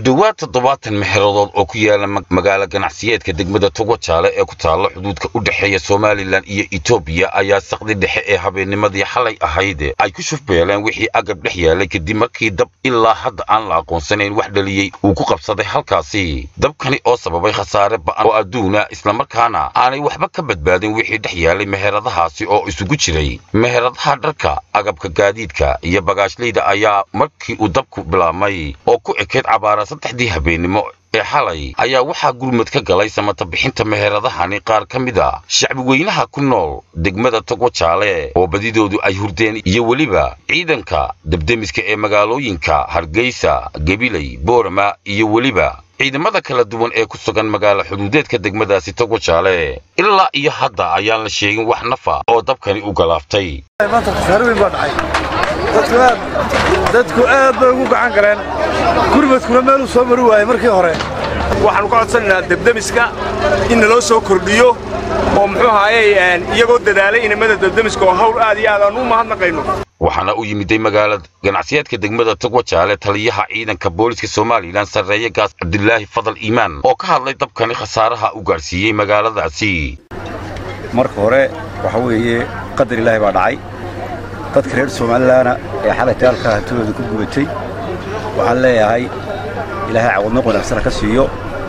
dhowaad toddobaatan mexeradood oo ku yaala magaalo ganacsiyeedka degmada togojaale ee ku taalla xuduudka u dhexeeya somalilan iyo etoobiya ayaa saqdi dhexe ee habeennimadii xalay ahayd ay ku shufbeeleen wixii agab dhex yaalay kadib markii dab ilaa hadda aan la aqoonsanayn wax dhaliyey uu ku qabsaday halkaasi dabkani oo sababay khasaare ba'an oo adduuna islamarkaana aanay waxba ka badbaadin wixii dhex yaalay meheradahaasi oo isugu jiray meheradaha dharka agabka gaadiidka iyo bagaashlayda ayaa markii uu dabku bilaabmay oo ku ekeyd cabaara saddexdii habeennimo ee xalay ayaa waxaa gurmud ka galay samata bixinta meheradahani qaar ka mid a shacbi weynaha ku nool degmada togojaale oo badidoodu ay hurdeen iyo weliba ciidanka debdemiska ee magaalooyinka hargeysa gabiley boorama iyo weliba ciidamada kala duwan ee ku sugan magaalo xuduudeedka degmadaasi togojaale ilaa iyo hadda ayaan la sheegin wax nafa oo dabkani u galaaftay dadku aad bay ugu gacan galeen gurmadkuna meeluu soo mari waayey markii hore waxaannu ka codsanaynaa debdemiska in naloo soo kordhiyo oo muxuu ahaayey iyagoo dadaalay inamada debdemiska oo hawl aad iyo aad aan u mahadnaqayno waxaana u yimiday magaala ganacsiyeedka degmada togwajaale taliyaha ciidanka booliska somalilan sarreeye gaas cabdilaahi fadal iimaan oo ka hadlay dabkani khasaaraha u gaadhsiiyey magaaladaasi marka hore waxa weeye qadar ilaahi baa dhacay dadka reer somalilaana ee xalay dagaalka hantidooda ku gubatay waxaan leeyahay ilaahay cawadno wanaagsana ka siiyo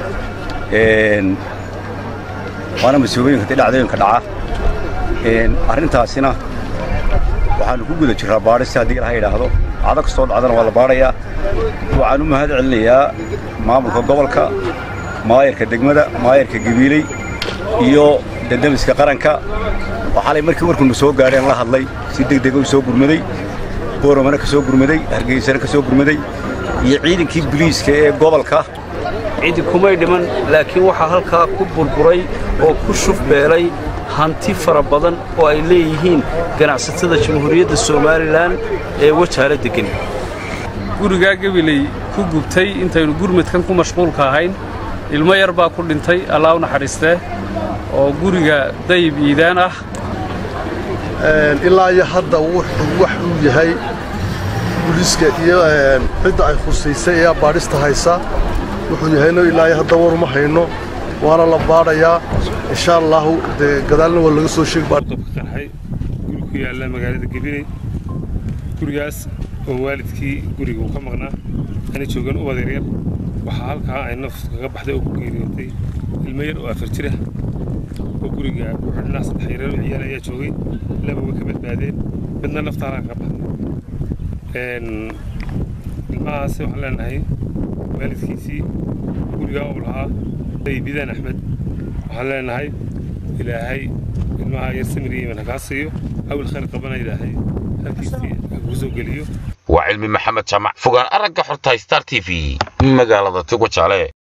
waana mas-uuliyinka dee dhacdooyinka dhaca arrintaasina waxaannu ku guda jirraa baadhista haddii ilaha yidhaahdo cado kastoo dhacdana waa la baadhayaa waxaan u mahad celinayaa maamulka gobolka maayarka degmada maayarka gabiiley iyo dendemiska qaranka oo xalay markii warkunu soo gaadheen la hadlay si degdega u soo gurmaday booromana ka soo gurmaday hargeysana ka soo gurmaday iyo ciidankii biliiska ee gobolka cidi kumay dhiman laakiin waxaa halkaa ku burburay oo ku shufbeelay hanti fara badan oo ay leeyihiin ganacsatada jamhuuriyadda somalilan ee wajaale deggan gurigaa gabiley ku gubtay intaynu gurmadkan ku mashquulka ahayn ilmo yar baa ku dhintay allaa u naxariistee oo guriga dayib iidaan ah ilaa iyo hadda wax uu yahay buliiska iyo cidda ay khusaysay ee baadhista haysa wuxuu yahayno ilaa iyo hadda waruma hayno waana la baadhayaa insha allaahu dee gadaalna waa laga soo sheegqarxay guri ku yaalla magaalada gabiley gurigaas oo waalidkii guriga uu ka maqnaa ana joogan u wadeeryar waxaa halkaa ay naftu kaga baxday oo ku geeriyootay ilmo yar oo afar jira oo guriga ku xidhnaa saddex yareer oo ciyaal ayaa joogay laba way ka badbaadeen midna nafta halkaa kaga baxday ilmahaasi waxaan leenahay waalidkiisii gurigaa uu lahaa bidaan axmed waxaan leenahay ilaahay ilmaha yar samir iyo iman hakaa siiyo awil khayr qabana ilaahay halkiisii hakuu soo geliyo waa cilmi maxamed jaamac fogaan aragga xorta star t v magaalada togojaale